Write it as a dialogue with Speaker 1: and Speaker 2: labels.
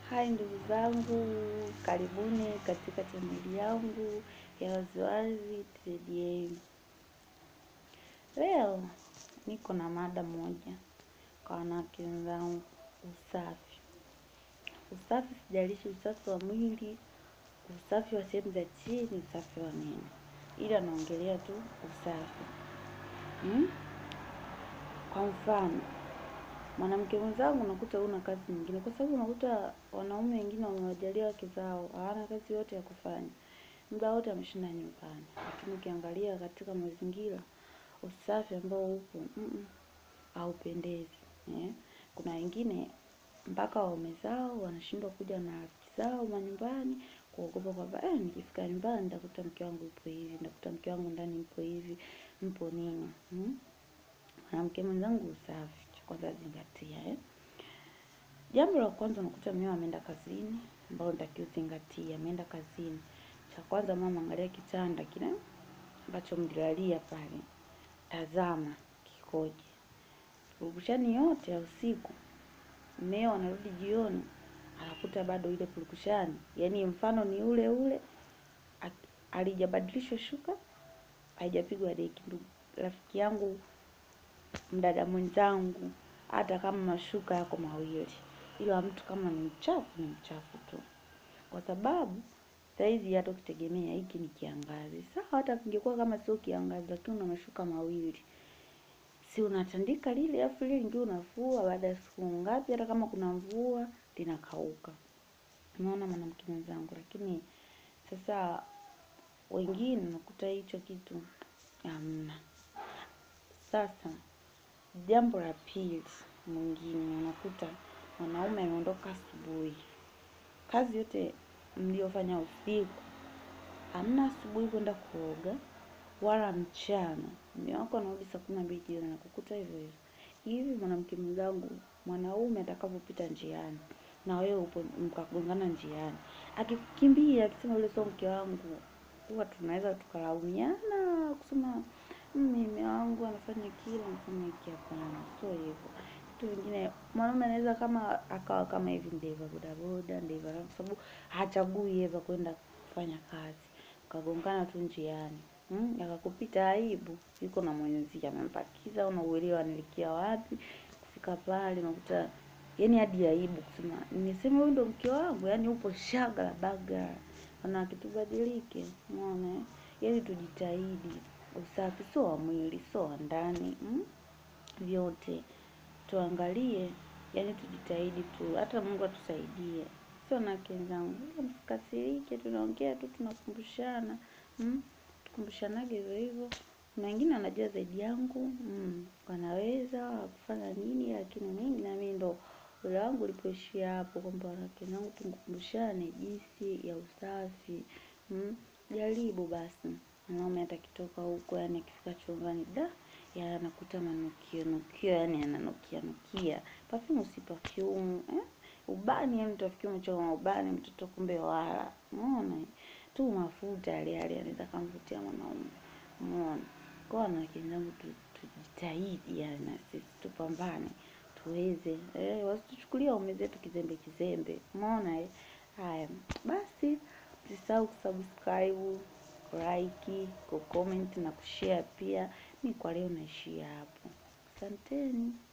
Speaker 1: Hai ndugu zangu, karibuni katika chaneli yangu ya Waziwazi TDA. Leo niko na mada moja kwa wanawake wenzangu, usafi. Usafi, sijalishi usafi wa mwili, usafi wa sehemu za chini, usafi wa nini, ila naongelea tu usafi hmm? Kwa mfano mwanamke mwenzangu unakuta una kazi nyingine, kwa sababu unakuta wanaume wengine wamewajalia wake zao hawana kazi yote ya kufanya, muda wote ameshinda nyumbani. Lakini ukiangalia katika mazingira, usafi ambao upo mm haupendezi eh. Kuna wengine mpaka waume zao wanashindwa kuja na rafiki zao manyumbani kuogopa kwamba eh, nikifika nyumbani nitakuta mke wangu yupo hivi, nitakuta mke wangu ndani mpo hivi, mpo nini hmm? Mwanamke mwenzangu, usafi cha kwanza zingatia eh. Jambo la kwanza unakuta mmeo ameenda kazini, ambao nitakiwa uzingatie, ameenda kazini. Cha kwanza mama, angalia kitanda kile ambacho mlilalia pale, tazama kikoje. Purukushani yote ya usiku, mmeo anarudi jioni, anakuta bado ile purukushani, yaani mfano ni ule ule, alijabadilishwa shuka, haijapigwa deki. Ndugu rafiki yangu, mdada mwenzangu, hata kama mashuka yako mawili, ila mtu kama ni mchafu ni mchafu tu, kwa sababu saizi hata ukitegemea hiki ni kiangazi sawa, hata kingekuwa kama sio kiangazi, lakini una mashuka mawili, si unatandika lile afu lile lingine unafua, baada ya siku ngapi, hata kama kuna mvua linakauka. Unaona mwanamke mwenzangu, lakini sasa wengine unakuta hicho kitu hamna. Sasa jambo la pili, mwingine unakuta mwanaume ameondoka asubuhi, kazi yote mliofanya usiku, hamna asubuhi kwenda kuoga wala mchana. Mume wako anarudi saa kumi na mbili jioni anakukuta hivyo hivyo. Hivi mwanamke mwenzangu, mwanaume atakapopita njiani na wewe upo mkagongana njiani, akikukimbia akisema yule sio mke wangu, huwa tunaweza tukalaumiana kusema mume wangu anafanya kile anafanya hiki. Hapana, sio hivyo. Vitu vingine mwanaume anaweza kama akawa kama hivi ndeva bodaboda ndeva, kwa sababu hachagui eva kwenda kufanya kazi, ukagongana tu njiani hmm? Akakupita aibu, yuko na mwenzi amempakiza, unauelewa nilikia wapi kufika pale, unakuta yani hadi aibu kusema nimesema huyu ndo mke wangu, yani upo shaga la baga. Wanawake tubadilike, umeona? Yani tujitahidi, usafi sio wa mwili, sio wa ndani hmm? Vyote tuangalie, yani tujitahidi tu, hata Mungu atusaidie. Sio wanawake wenzangu, msikasirike, tunaongea tu, tunakumbushana hmm? Tukumbushanage hivyo hivyo. Kuna wengine wanajua zaidi yangu mm, wanaweza kufanya nini, lakini mimi na mimi ndo ule wangu ulipoishia hapo, kwamba wanawake wenzangu tukumbushane jinsi ya usafi mm. Jaribu basi, mwanaume atakitoka huko, yani akifika chumbani da ya anakuta manukio nukio, yani ananukia nukia perfume, si perfume eh? Ubani yani utafikia umechoka ubani mtoto, kumbe wala umeona tu mafuta yale yale anaweza kumvutia mwanaume, umeona. Kwa wanawake wenzangu, tujitahidi yani na sisi tupambane tuweze eh, wasituchukulia waume zetu kizembe kizembe, umeona eh. Haya basi, usisahau kusubscribe, like, kucomment na kushare pia. Mi kwa leo naishia hapo, asanteni.